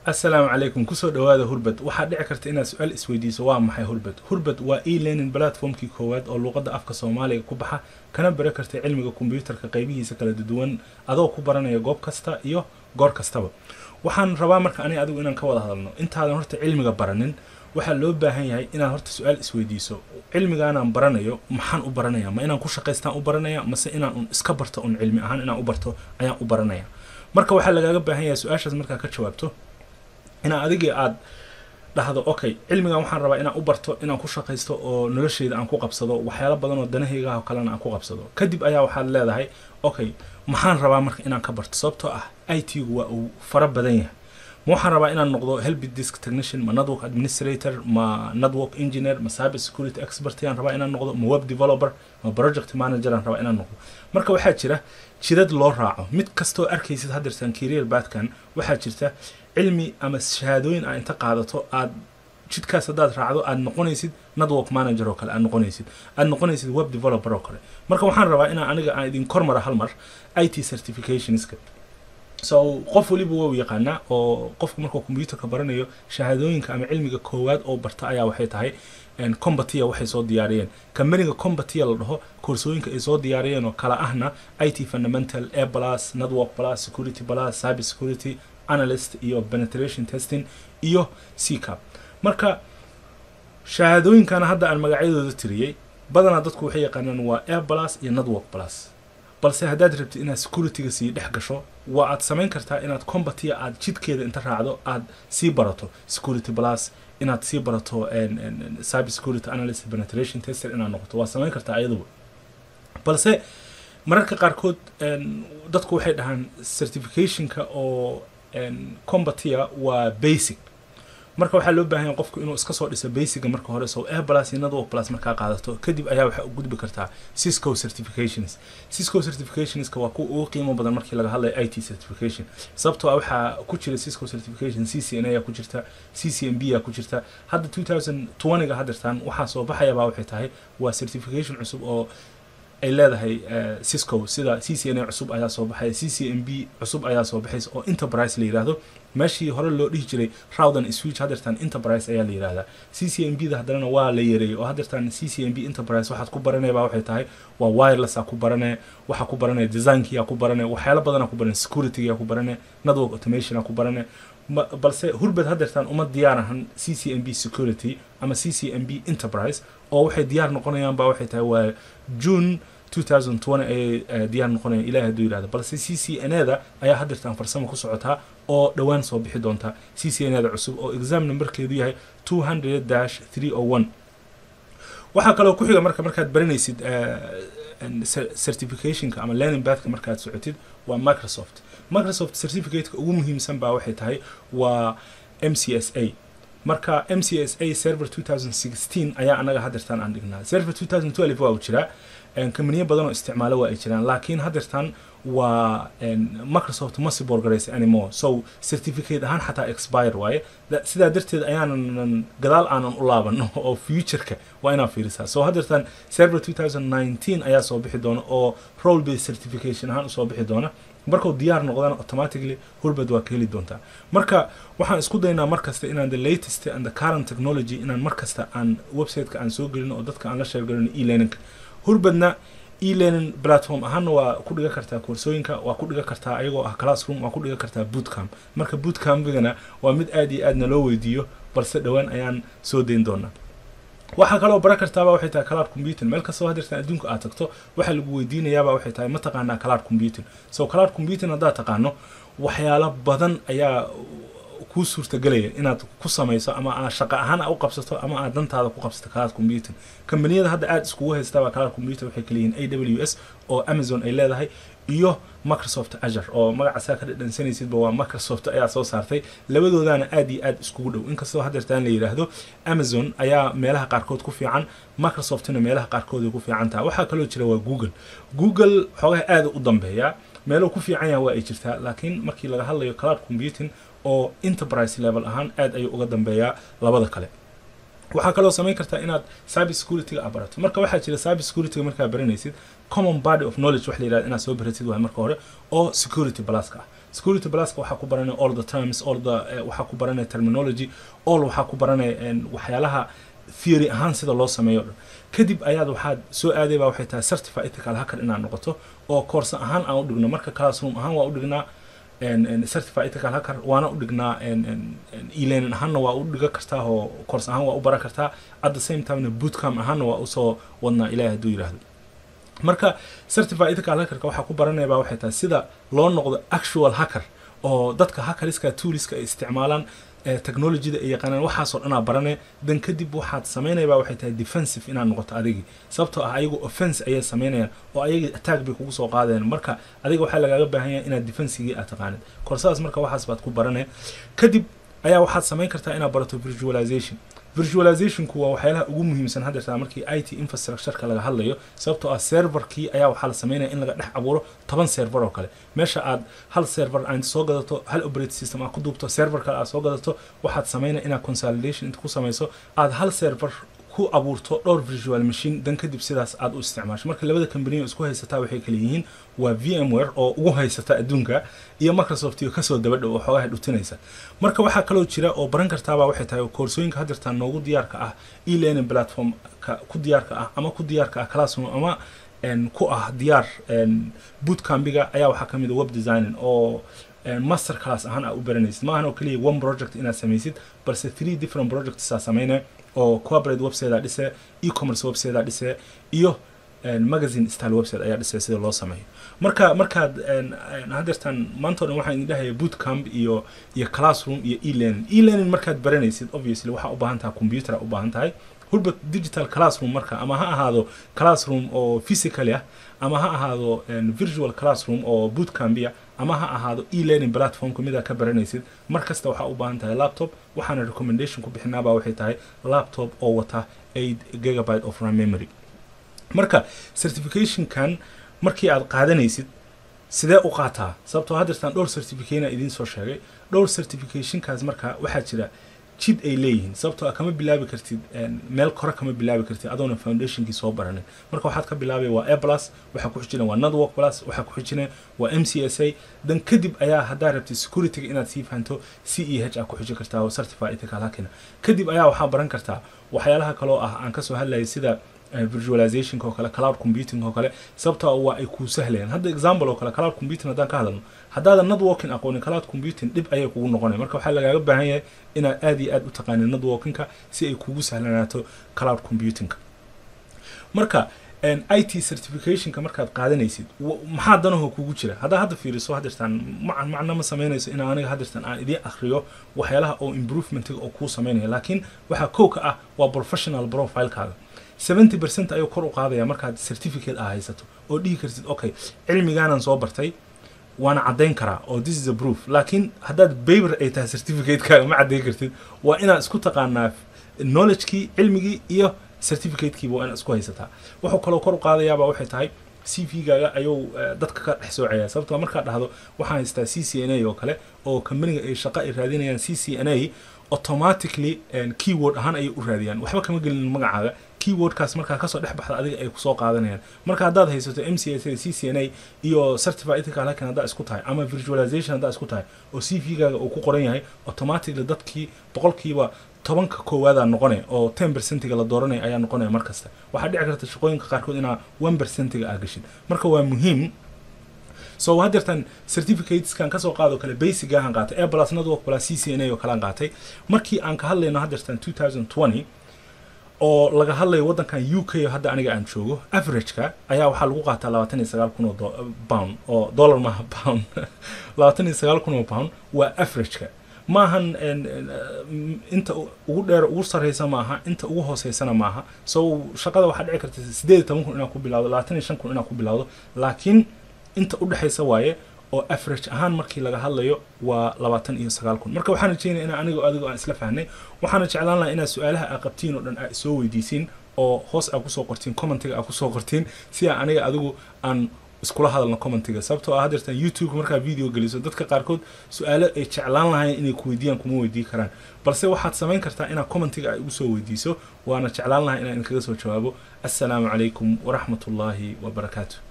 assalaamu calaykum kusoo dhawaada hurbad waxaa dhici karta inaad su-aal isweydiiso waa maxay hurbad hurbad waa e learning platformkii koowaad oo luuqadda afka soomaaliga ku baxa kana bara karta cilmiga kombiyuutarka qaybihiisa kala duwan adoo ku baranaya goob kasta iyo goor kastaba waxaan rabaa marka aniga adigu inaan ka wada hadalno intaadan horta cilmiga baranin waxaa loo baahan yahay inaad horta su-aal isweydiiso cilmigaanaan baranayo maxaan u baranaya ma inaan ku shaqaystaan u baranaya mase inaan un iska barto un cilmi ahaan inaan u barto ayaan u baranaya marka waxaa lagaaga baahan yahay su-aashaas markaa ka jawaabto inaa adigii aada dhahdo okay cilmigan waxaan rabaa inaan u barto inaan ku shaqaysto oo nolosheyda aan ku qabsado waxyaalo badan oo danahaygaah kalena aan ku qabsado kadib ayaa waxaad leedahay okay maxaan rabaa marka inaan ka barto sababtoo ah i t gu waa uu fara badan yahay ma waxaan rabaa inaan noqdo help disk technician ma network administrator ma network engineer ma cyber security expert ayaan rabaa inaan noqdo ma web developer ma project manager aan rabaa inaan noqdo marka waxaa jira jidad loo raaco mid kastoo arkaysid haddeertan career baadkan waxaa jirta cilmi ama shahaadooyin aa inta qaadato aad jidkaas haddaad raacdo aad noqonaysid network manager oo kale aad noqonaysid aad noqonaysid web developer oo kale marka waxaan rabaa inaan aniga aan idin kormara hal mar i t certificationska so qof waliba waa u yaqaanaa oo qofku markuu combyuutarka baranayo shahaadooyinka ama cilmiga koowaad oo barta ayaa waxay tahay combatia waxay soo diyaariyeen kambaniga combatia la dhaho koorsooyinka ay soo diyaariyeen oo kala ahna i t fundamental a plus network plus security plus cyber security analyst iyo penetration testing iyo ccap marka shahaadooyinkana hadda aan magacyadooda tiriyey badanaa dadku waxay yaqaanaan waa air plus iyo network plus balse haddaad rabtid inaad securityga sii dhex gasho waa aad samayn kartaa inaad combatia aad jidkeeda inta raacdo aad sii barato security plus inaad sii barato cyber security analyst penetration tester inaad noqoto waa samayn kartaa ayaduba balse mararka qaarkood dadku waxay dhahaan certificationka oo combatia waa basic marka waxaa loo baahan yahay qofku inuu iska soo dhiso basiga marka hore so air plus iyo network plus markaa qaadato kadib ayaa waxaa u gudbi kartaa cisco certifications cisco certificationska waa kuwa ugu qiimo badan markii laga hadlayo i t certification sababtoo ah waxaa ku jira cisco certification c c n a ku jirta c c m b a ku jirta hadda two thousand twentyga haddeertaan waxaa soo baxayabaa waxay tahay waa certification cusub oo ay leedahay cisco sida c c n a cusub ayaa soo baxaya c c m b cusub ayaa soo baxaysa oo enterprise la yidhaahdo meeshii hore loo dhihi jiray rawdan switch haddeertan enterprise ayaa la yidhahdaa c c m b da haddana waa la yareeyay oo haddeertan c c m b enterprise waxaad ku baranaya baa waxay tahay waa wireless aa ku baranaya waxaa ku baranaya designkiyaa ku baranaya waxyaalo badanaa ku baranaya securitygaa ku baranaya network automation aa ku baranaya balse hurbad haddeertan uma diyaar ahan c c m b security ama c c m b enterprise oo waxay diyaar noqonayaan baa waxay tahay waa june 2020 ayay diyaar noqonayaan ilahi hadduu yidhahdo balse c c n a da ayaa haddeertan farsamo ku socotaa oo dhowaan soo bixi doonta c c n a da cusub oo exam numberkeedu yahay 200 dash 301 waxaa kaloo ku xiga marka markaad baranaysid certificationka ama learning bathka markaad socotid waa microsoft microsoft certificateka ugu muhiimsan baa waxay tahay waa m c s a marka m c s a server 2016 ayaa anaga haddeertan aan dhignaa server 2012 waa uu jiraa kambaniyo badan oo isticmaalo waa ay jiraan laakiin haddeertan waa microsoft ma siborgaraysa anymore so certificate ahaan xataa expire waaye sidaa darteed ayaanan gadaal aanan u laabano oo futureka waa inaa fiirisaa so haddeertan server 2019 ayaa soo bixi doona oo role based certification ahaan usoo bixi doona markuu diyaar noqdana automatically hurbad waa ka heli doontaa marka waxaan isku daynaa markasta inaan the latest and the current technology inaan markasta aan websiteka aan soo gelino oo dadka aan la sheergalino e learningka hurbadna e-learning platform ahaana waa ku dhiga kartaa koorsooyinka waa ku dhiga kartaa ayagoo ah classroom waa ku dhiga kartaa bootcamp marka bootcampigana waa mid aad iyo aadna loo weydiiyo balse dhowaan ayaan soo dayn doonaa waxaa kaloo baran kartaaba waxay tahay cloud computing meel kastoo haddeertan adduunka aad tagto waxaa lagu weydiinayaaba waxay tahay ma taqaanaa cloud computing so cloud computing haddaad taqaano waxyaalo badan ayaa kuu suurtagelaya inaad ku samayso ama aad shaqo ahaan u qabsato ama aad dantaada ku qabsato cloud computing kambaniyada hadda aada iskugu haystaaba cloud computing waxay kala yihiin a w s oo amazon ay leedahay iyo microsoft azure oo magacaasaa ka dhadhansanaysidba waa microsoft ayaa soo saartay labadoodana aad iyo aad iskugu dhow inkastoo haddeertaan la yidhaahdo amazon ayaa meelaha qaarkood ku fiican microsoftna meelaha qaarkood ay ku fiican taha waxaa kaloo jira waa google google xoogaha aada u dambeeyaa meelo ku fiican yaha waa ay jirtaa laakiin markii laga hadlayo cloud computing oo enterprise level ahaan aad ayuu uga dambeeyaa labada kale waxaa kaloo samayn kartaa inaad cyber securityga aad barato marka waxaa jira cyber securityga markaa baranaysid common body of knowledge wax la yidhahda inaad soo baratid waay marka hore oo security pluska ah security pluska waxaa ku baranaya all the terms all the waxaa ku baranaya terminology all waxaa ku baranaya waxyaalaha theory ahaan sida loo sameeyo dhan kadib ayaad waxaad soo aaday baa waxay tahay certify ethical hacker inaad noqoto oo koorsa ahaan aan u dhigno marka classroom ahaan waa u dhignaa certify ethical hacker waana u dhignaa elearning ahaanna waa u dhiga kartaa oo koors ahaan waa u baran kartaa at the same timena bootcamp ahaanna waa usoo wadnaa ilahi hadduu yidhaahdo marka certify ethical hackerka waxaa ku baranaya baa waxay tahay sida loo noqdo actual hacker oo dadka hackeriska tooliska ay isticmaalaan technologyda ay yaqaanaan waxaasoo dhanaa barane dan kadib waxaad samaynayabaa waxay tahay defensive inaad noqoto adigii sababtoo ah ayagu offense ayay samaynayaan oo ayagii attack bay kugu soo qaadayaan marka adiga waxaa lagaaga baahan yahay inaad defensigii aad taqaanid koorsadaas marka waxaas baad ku barane kadib ayaa waxaad samayn kartaa inaad barato visualization visualizationku waa waxyaalaha ugu muhiimsan haddeertaa markii i t infrastructureka laga hadlayo sababtoo ah serverkii ayaa waxaa la sameynaya in laga dhex abuuro toban server oo kale meesha aad hal server aad soo gadato hal operate system aad ku duubto server kale aad soo gadato waxaad sameynaya inaad consolidation inta ku samayso aad hal server ku abuurto dhowr visual machine dan kadib sidaas aad u isticmaasho marka labada company isku haysataa waxay kala yihiin waa vmware oo ugu haysata adduunka iyo microsoft iyo kasoo daba dhow oo xoogaha dhutinaysa marka waxaa kaloo jira oo baran kartaabaa waxay tahay koorsooyinka haddeertaa noogu diyaarka ah e-learning platformka ku diyaarka ah ama ku diyaarka ah classroom ama ku ah diyaar bootcambiga ayaa waxaa kamid a web designing oo master class ahaan aad u baranaysid maahan oo keliya one project inaad samaysid balse three different projects aa sameynaya oo corporate website dhise e-commerce website dhise iyo magazine style website ayaa dhisay sida loo sameeyo marka markaad haddeertaan maanta o dhan waxaan idin dhahaya bootcamp iyo iyo classroom iyo e-learning e-learning markaad baranaysid obviously waxaa u baahan tahay computer u baahan tahay hulbert digital classroom marka ama ha ahaado classroom oo physically ah ama ha ahaado virtual classroom oo bootcampia ama ha ahaado e-learning platformka midaa ka baranaysid mar kasta waxaa u baahan tahay laptop waxaana recommendation ku bixinaabaa waxay tahay laptop oo wata eight gigabyte of ram memory marka certificationkan markii aad qaadanaysid sidee u qaataa sababtoo haddeertaan dhowr certificatena idiin soo sheegay dhowr certificationkaas marka waxaa jira jid ay leeyihiin sababtoo kama bilaabi kartid meel kore kama bilaabi kartid adoona foundationkii soo baranin marka waxaad ka bilaabaya waa a plus waxaa ku xijina waa network plus waxaa ku xijina waa m c s a dan kadib ayaa haddaa rabtid securityga inaad sii fahanto c e h aa ku xijin kartaa oo certified ethical hackina kadib ayaa waxaa baran kartaa waxyaalaha kaloo ah aan kasoo hadlayay sida visualizationka oo kale cloud computing oo kale sababtoo waa ay kuu sahlayaan hadda example oo kale cloud computing haddaan ka hadalno haddaadan networking aqoonin cloud computing dhib ayay kugu noqonaya marka waxaa lagaaga baahan yahay inaad aad iyo aad u taqaanin networkingka si ay kugu sahlanaato cloud computingka marka i t certificationka markaad qaadanaysid maxaa danahoo kugu jira haddaa hadda fiiriso haddeertaan macan macno ma samaynayso in aniga haddeertaan aan idiin akriyo waxyaalaha oo improvementiga oo kuu samaynaya laakiin waxaa kow ka ah waa professional profilekaaga seventy percent ayuu kor u qaadaya markaad certificate ah haysato oo dhihi kartid okay cilmigaanan soo bartay waana caddayn karaa oo this is a proof laakiin haddaad baber ay tahay certificate-kaaga ma caddayn kartid waa inaad isku taqaanaa knowledgekii cilmigii iyo certificatekiiba waa inaad isku haysataa wuxuu kaloo kor u qaadayaaba waxay tahay c v gaaga ayuu dadka ka dhex soocaya sababtoo markaad dhahdo waxaan haystaa c c n a oo kale oo companiga ay shaqo ay raadinayaan c c n a automatically keyword ahaan ayay u raadiyaan waxba kama gelin magacaaga keywordkaas markaa kasoo dhex baxda adiga ay kusoo qaadanayaan marka haddaad haysato m c s a c c n a iyo certified ethical hacking haddaa isku tahay ama visualization haddaa isku tahay oo c v gaaga uu ku qoran yahay automatically dadkii boqolkiiba tobanka koowaadaa noqonaya oo ten percentiga la dooranaya ayaa noqonaya mar kasta waxaa dhici karta shaqooyinka qaarkood inaa one percentiga aa gashid marka waa muhiim so haddeertan certificateskan kasoo qaado kale basigahan qaatay a plus network plus c c n a oo kalean qaatay markii aan ka hadlayno haddeertan two thousand twenty oo laga hadlayo waddankan u k hadda aniga aan joogo averageka ayaa waxaa lagu qaataa labaatan iyo sagaal kun oo pound oo dollar maaha pound labaatan iyo sagaal kun oo pound waa averageka maahan inta ugu dheer ugu sarreysa maaha inta ugu hooseysana maaha so shaqada waxaa dhici karta sideed iyo toban kun inaad ku bilawdo labaatan iyo shan kun inaad ku bilawdo laakiin inta u dhexaysa waaye oo average ahaan markii laga hadlayo waa labaatan iyo sagaal kun marka waxaan rajeynaya inaa anigo adigo aan isla fahnay waxaana jeclaan lahaa inaad su-aalaha aa qabtiin oo dhan aa soo weydiisiin oo hoos aa kusoo qortiin commentiga aa kusoo qortiin si aa aniga adigu aan iskula hadalno commentiga sababtoo ah haddeertan youtube markaa video geliso dadka qaarkood su-aalo ay jeclaan lahayn inay ku weydiiyaan kuma weydii karaan balse waxaad samayn kartaa inaad commentiga ay ugu soo weydiiso waana jeclaan lahaa inaan idinkaga soo jawaabo assalaamu calaykum waraxmat ullaahi wabarakaatu